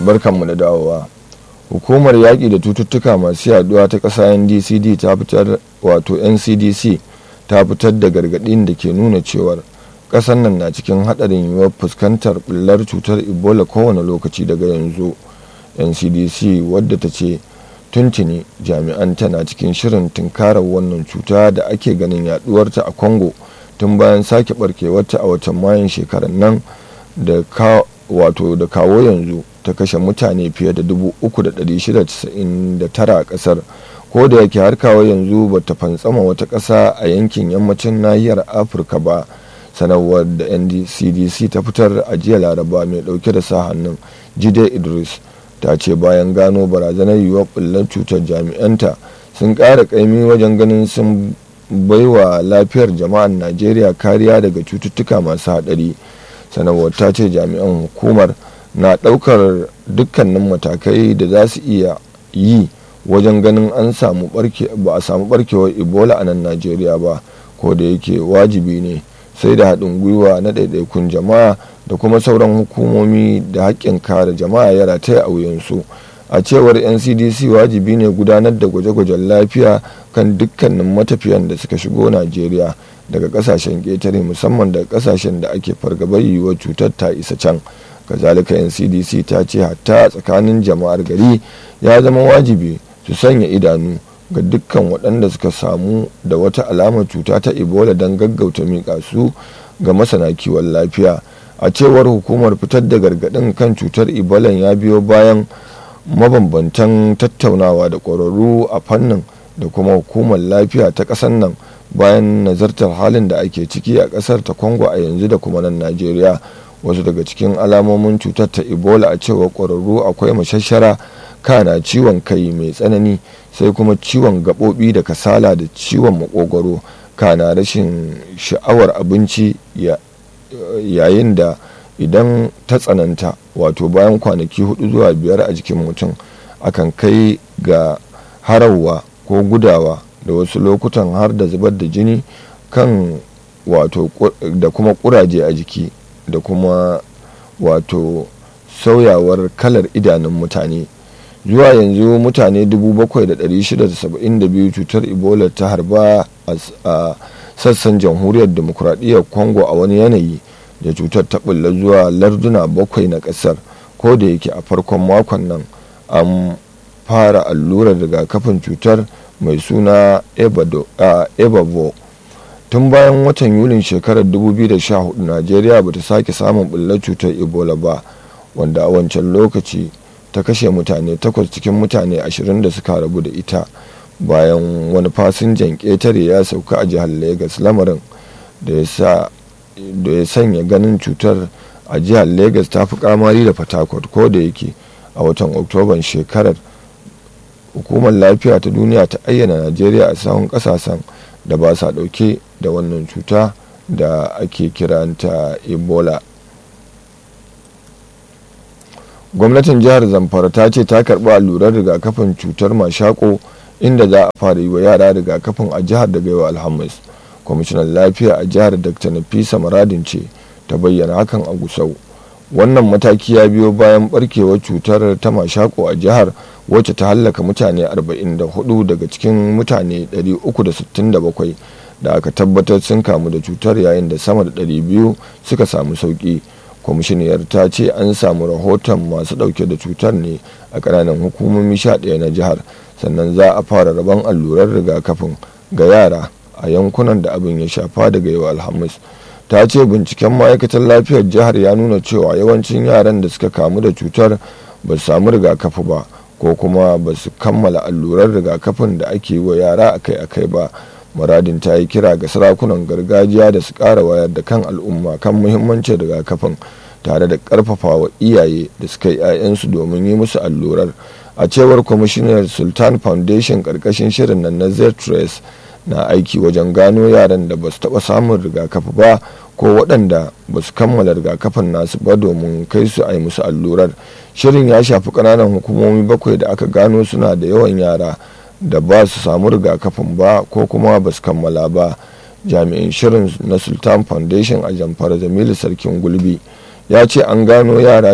barkanmu da dawowa hukumar yaƙi da cututtuka masu yaduwa ta ƙasa ndcd ta fitar wato ncdc ta fitar da gargaɗin da ke nuna cewar ƙasar nan na cikin haɗarin yiwuwar fuskantar ɓullar cutar ebola kowane lokaci daga yanzu ncdc wadda ta ce tuntuni jami'an tana cikin shirin tunkarar wannan cuta da ake ganin yaduwarta a congo tun bayan sake barkewarta a watan mayun shekarar nan da wato da kawo yanzu ta kashe mutane fiye da 3,699 a kasar ko da yake har kawo yanzu ba ta fantsama wata ƙasa a yankin yammacin nahiyar afirka ba sanarwar da ndcdc ta fitar a jiya laraba mai dauke da sa hannun jide idris ta ce bayan gano barazanar yiwuwar bullar cutar jami'anta sun ƙara ƙaimi wajen ganin sun baiwa lafiyar jama'an najeriya kariya daga cututtuka masu haɗari sanarwar ta ce jami'an hukumar na ɗaukar dukkanin matakai da za su iya yi wajen ganin an samu ba a samu barkewar ebola a nan najeriya ba ko da yake wajibi ne sai da haɗin gwiwa na ɗaiɗaikun jama'a da kuma sauran hukumomi da haƙƙin kare jama'a ya rataya a wuyansu a cewar ncdc wajibi ne gudanar da gwaje-gwajen lafiya kan dukkanin matafiyan da suka shigo najeriya daga kasashen ƙetare musamman daga kasashen da ake fargabar yiwuwar cutar ta isa can kazalika ncdc ta ce hatta tsakanin jama'ar gari ya zama wajibi su sanya idanu ga dukkan waɗanda suka samu da wata alamar cuta ta ebola don gaggauta miƙa su ga masana kiwon lafiya a cewar hukumar fitar da gargaɗin kan cutar ebola ya biyo bayan mabambantan tattaunawa da ƙwararru a fannin da kuma hukumar lafiya ta ƙasar nan bayan nazartar halin da ake ciki a ƙasar ta congo a yanzu da kuma nan najeriya wasu daga cikin alamomin cutar ta ebola a cewar ƙwararru akwai mashashara kana ciwon kai mai tsanani sai kuma ciwon gaɓoɓi da kasala da ciwon makogwaro kana rashin sha'awar abinci yayin da idan ta tsananta wato bayan kwanaki hudu zuwa biyar a jikin mutum akan kai ga harawa ko gudawa da wasu lokutan har da zubar da jini kan wato da kuma kuraje a jiki da kuma wato sauyawar kalar idanun mutane zuwa yanzu mutane 7,672 cutar ebola ta harba a sassan jamhuriyar demokuraɗiyyar congo a wani yanayi da cutar ta bulla zuwa larduna bakwai na ƙasar ko da yake a farkon makon nan an fara allurar rigakafin cutar mai suna ebabo tun bayan watan yulin shekarar 2014 najeriya ba ta sake samun bullar cutar ebola ba wanda a wancan lokaci ta kashe mutane takwas cikin mutane ashirin da suka rabu da ita bayan wani fasinjan ƙetare ya sauka a jihar lagos lamarin da ya sanya ganin cutar a jihar lagos ta fi kamari da fatakwat ko da yake a watan oktoban shekarar hukumar lafiya ta duniya ta ayyana najeriya a sahun kasashen da ba sa dauke da wannan cuta da ake kiranta ebola gwamnatin jihar zamfara ta ce ta karbi allurar rigakafin cutar mashako inda za a fara yi wa yara rigakafin a jihar daga yau alhamis kwamishinan lafiya a jihar dr nafisa maradin ce ta bayyana hakan a gusau wannan mataki ya biyo bayan barkewar cutar ta mashako a jihar wacce ta hallaka mutane 44 daga cikin mutane 367 da aka tabbatar sun kamu da cutar yayin da sama da 200 suka samu sauki kwamishiniyar ta ce an samu rahoton masu dauke da cutar ne a ƙananan hukumomi 11 na jihar sannan za a fara rabon allurar rigakafin ga yara a yankunan da abin ya shafa daga yau alhamis ta ce binciken ma'aikatar lafiyar jihar ya nuna cewa yawancin yaran da suka kamu da cutar ba su samu rigakafi ba ko kuma ba su kammala allurar rigakafin da ake yi wa yara akai-akai ba muradin ta yi kira ga sarakunan gargajiya da su ƙara wayar da kan al'umma kan muhimmancin rigakafin tare da ƙarfafa wa iyaye da suka yi 'ya'yansu domin yi musu allurar a cewar kwamishinar sultan foundation ƙarƙashin shirin nan na z na aiki wajen gano yaran da ba su taɓa samun rigakafi ba ko waɗanda ba su kammala rigakafin nasu ba domin kai su a yi musu allurar shirin ya shafi ƙananan hukumomi bakwai da aka gano suna da yawan yara da ba su samu rigakafin ba ko kuma ba su kammala ba jami'in shirin na sultan foundation a jamfara jamilu sarkin gulbi ya ce an gano yara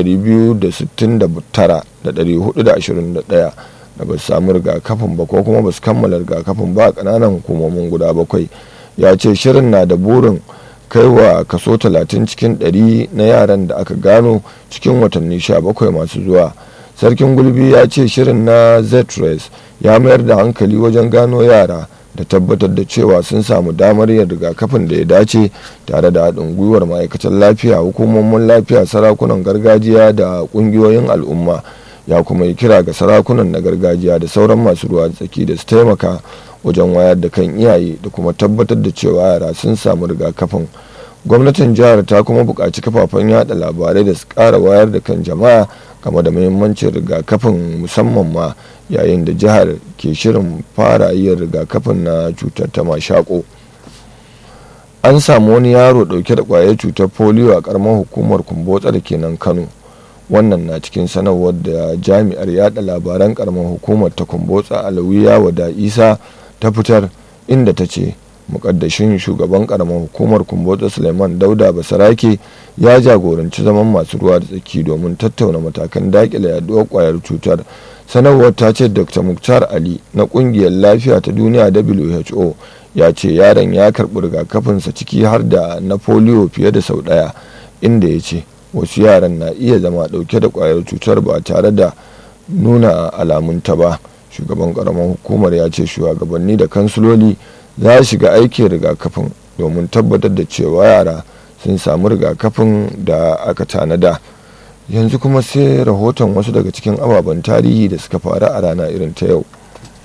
269,421 da ba su samu rigakafin ba ko kuma ba su kammala rigakafin ba a kananan hukumomin guda bakwai ya ce shirin na da burin kaiwa kaso 30 cikin 100 na yaran da aka gano cikin watanni 17 masu zuwa sarkin gulbi ya ce shirin na zetres ya mayar da hankali wajen gano yara da tabbatar da cewa sun samu damar yin rigakafin da ya dace tare da haɗin gwiwar ma'aikatan lafiya hukumomin lafiya sarakunan gargajiya da ƙungiyoyin al'umma ya kuma yi kira ga sarakunan na gargajiya da sauran masu ruwa tsaki da su taimaka wajen wayar da kan iyaye da kuma tabbatar da cewa yara sun samu rigakafin gwamnatin jihar ta kuma buƙaci kafafen yada labarai da su ƙara wayar da kan jama'a game da muhimmancin rigakafin musamman ma yayin da jihar ke shirin fara yin rigakafin na cutar ta mashako an samu wani yaro dauke da kwayar cutar polio a karamar hukumar kumbotsa da ke nan kano wannan na cikin sanarwar da jami'ar yada labaran karamar hukumar ta kumbotsa alawiya wada isa ta fitar inda ta ce mukaddashin shugaban karamar hukumar kumbotsa suleiman dauda basarake ya jagoranci zaman masu ruwa da tsaki domin tattauna matakan dakile yaduwar kwayar cutar sanarwar ta ce dr muktar ali na kungiyar lafiya ta duniya who ya ce yaron ya karɓi rigakafinsa ciki har da na polio fiye da sau ɗaya inda ya ce wasu yaran na iya zama ɗauke da kwayar cutar ba tare da nuna alamunta ba shugaban karamar hukumar ya ce shugabanni da kansiloli za su shiga aikin rigakafin domin tabbatar da cewa yara sun samu rigakafin da aka tanada yanzu kuma sai rahoton wasu daga cikin ababen tarihi da suka faru a rana irin ta yau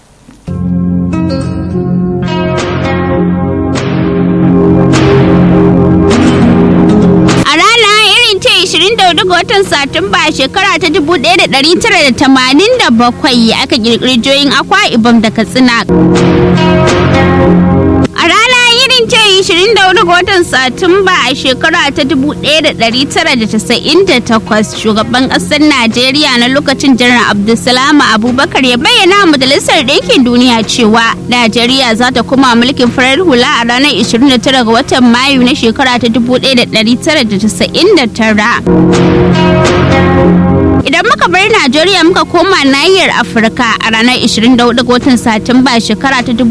A rana irin ta 24 ga watan Satumba shekara ta 1987 aka kirkiri joyin akwa ibam da Katsina. A rana irin ta 24 ga watan Satumba a shekara ta 1998 shugaban ƙasar Najeriya na lokacin janar Abdulsalam Abubakar ya bayyana wa Majalisar Ɗinkin Duniya cewa Najeriya za ta kuma mulkin farar hula a ranar 29 ga watan Mayu na shekara ta 1999. Idan muka bar Najeriya muka koma nahiyar Afirka a ranar 24 ga watan Satumba shekara ta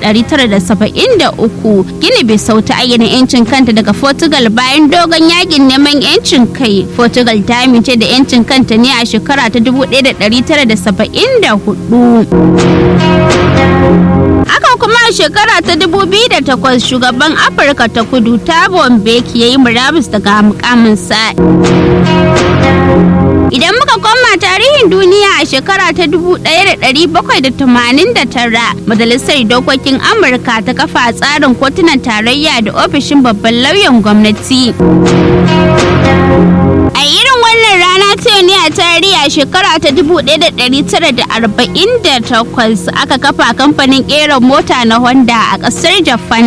1973 Gini Bisau ta ayyana 'yancin kanta daga Portugal bayan dogon yakin neman 'yancin kai. Portugal ta amince da 'yancin kanta ne a shekara ta 1974. Haka kuma a shekara ta 2008 shugaban Afirka ta kudu Thabo Mbeki ya yi murabus daga mukaminsa. Idan muka koma tarihin duniya a shekara ta 1789 Majalisar Dokokin Amurka ta kafa tsarin kotunan tarayya da ofishin babban lauyan gwamnati. A irin wannan rana ta ne a tarihi a shekara ta 1948 aka kafa kamfanin ƙera mota na Honda a ƙasar Japan.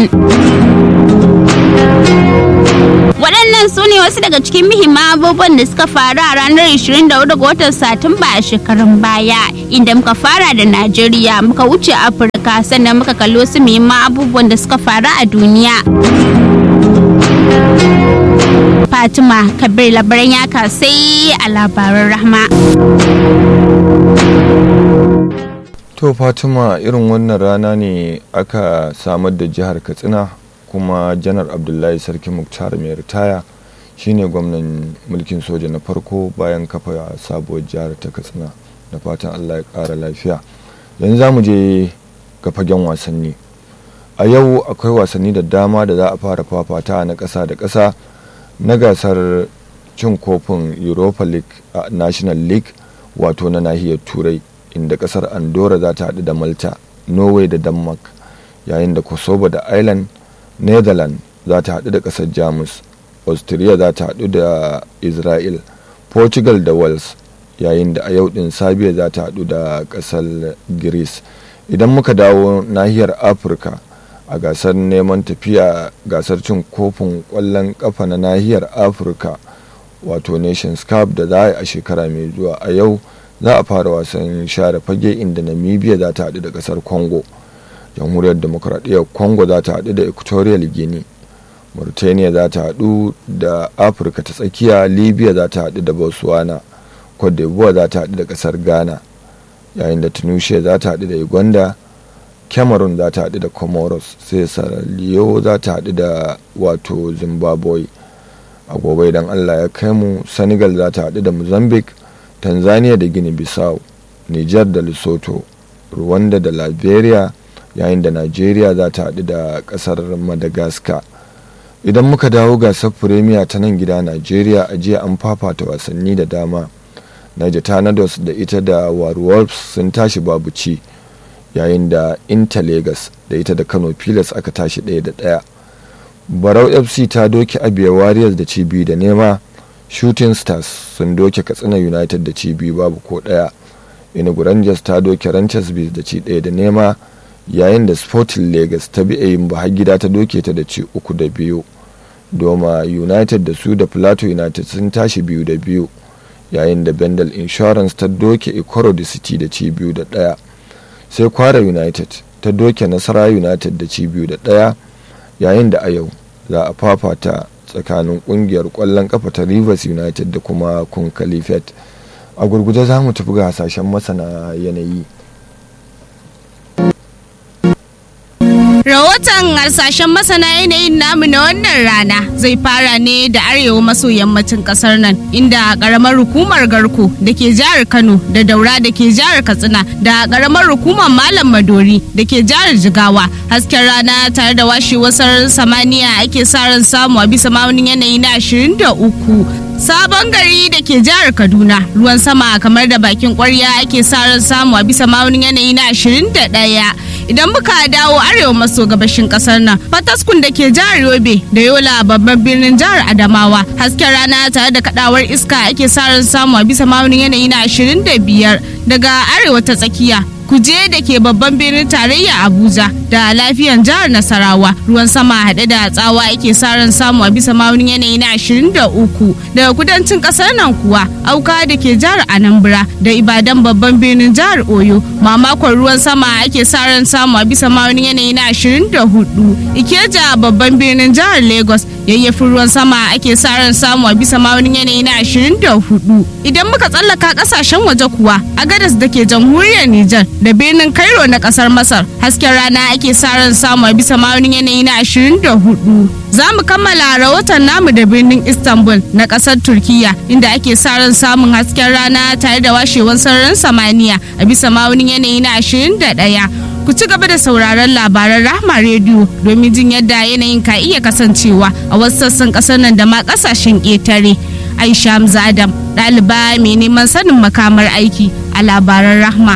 waɗannan su ne wasu daga cikin muhimman abubuwan da suka faru a ranar 24 ga watan satumba a shekarun baya inda muka fara da najeriya muka wuce afirka sannan muka kalli wasu muhimman abubuwan da suka faru a duniya fatima kabir labaran ya sai a labaran rahma to fatima irin wannan rana ne aka samar da jihar katsina kuma janar abdullahi sarki muktar mai ritaya shine gwamnan mulkin soja na farko bayan kafa sabuwar jihar ta katsina da fatan allah ya kara lafiya yanzu za mu je ga fagen wasanni a yau akwai wasanni da dama da za a fara fafata na ƙasa da ƙasa na gasar cin kofin europa league a national league wato na nahiyar turai inda ƙasar andorra za ta haɗu da malta norway da denmark yayin da kosovo da ireland netherlands za ta haɗu da ƙasar jamus austria za ta haɗu da israel portugal da wales yayin da a yau ɗin sabiya za ta haɗu da ƙasar greece idan muka dawo nahiyar afirka a gasar neman tafiya gasar cin kofin ƙwallon ƙafa na nahiyar afirka wato nations cup da za a yi a shekara mai zuwa a yau za a fara wasan share fage inda namibia za ta haɗu da ƙasar congo jamhuriyar demokuraɗiyyar congo za ta haɗu da equatorial guinea mauritania za ta haɗu da afirka ta tsakiya libya za ta haɗu da botswana cote d'ivoire za ta haɗu da ƙasar ghana yayin da tunisia za ta haɗu da uganda cameroon za ta haɗu da comoros sai sierra leone za ta haɗu da wato zimbabwe a gobe idan allah ya kai mu senegal za ta haɗu da mozambique tanzania da guinea bissau niger da lesotho rwanda da liberia yayin da nigeria za ta haɗu da ƙasar madagascar idan muka dawo gasar firemiya ta nan gida nigeria a jiya an fafata wasanni da dama niger tornadoes da ita da warwolves sun tashi babu ci yayin da inter lagos da ita da kano pilas aka tashi ɗaya da ɗaya barau fc ta doke abia warriors da ci biyu da nema shooting stars sun doke katsina united da ci biyu babu ko ɗaya inugu rangers ta doke ranchers beach da ci ɗaya da nema yayin da sporting lagos ta bi yin har gida ta doke ta da ci uku da biyu doma united da su da plateau united sun tashi biyu da biyu yayin da bendel insurance ta doke ikoro da city da ci biyu da ɗaya sai kwara united ta doke nasara united da ci biyu da ɗaya yayin da a yau za a fafata tsakanin kungiyar kwallon kafa ta rivers united da kuma kun kalifet a gurguje za mu tafi ga hasashen masana yanayi Rahoton harsashen masana yanayin namu na wannan rana zai fara ne da arewa maso yammacin kasar nan inda karamar hukumar garko da ke jihar Kano da daura da ke jihar Katsina da karamar hukumar Malam Madori da ke jihar Jigawa hasken rana tare da washewar sararin samaniya ake sa ran samu a bisa maunin yanayi na 23 sabon gari da ke jihar kaduna ruwan sama kamar da bakin kwarya ake sa ran samu a bisa maunin yanayi na 21 idan muka dawo arewa maso gabashin kasar nan fataskun da ke jihar yobe da yola babban birnin jihar adamawa hasken rana tare da kadawar iska ake sa ran samu a bisa maunin yanayi na 25 daga arewa ta tsakiya kuje da ke babban birnin tarayya abuja da lafiyan jihar nasarawa ruwan sama haɗe da tsawa ake sa ran samu a bisa maunin yanayi na 23 daga kudancin ƙasar nan kuwa auka da ke jihar anambra da ibadan babban birnin jihar oyo mamakon ruwan sama ake sa ran samu a bisa maunin yanayi na 24 ikeja babban birnin jihar lagos yayyafin ruwan sama ake sa ran samu a bisa maunin yanayi na 24 idan muka tsallaka kasashen waje kuwa a gadas da ke jamhuriyar nijar da birnin cairo na kasar masar hasken rana ake sa ran samu a bisa maunin yanayi na 24 za mu kammala rahoton namu da birnin istanbul na kasar turkiya inda ake sa ran samun hasken rana tare da washewar sararin samaniya a bisa maunin yanayi na 21 ku ci gaba da sauraron labaran rahma rediyo domin jin yadda yanayin ka iya kasancewa a wasu sassan kasar nan da ma kasashen ƙetare aisha hamza adam ɗaliba mai neman sanin makamar aiki a labaran rahma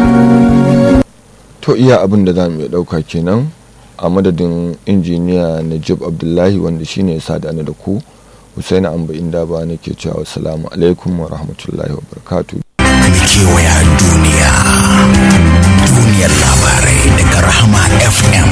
to iya abin da za mu iya ɗauka kenan a madadin injiniya najib abdullahi wanda shine ya sada da ku husaini amba inda ba nake cewa assalamu alaikum wa rahmatullahi wa barakatuh kewaya duniya duniyar labarai daga rahama fm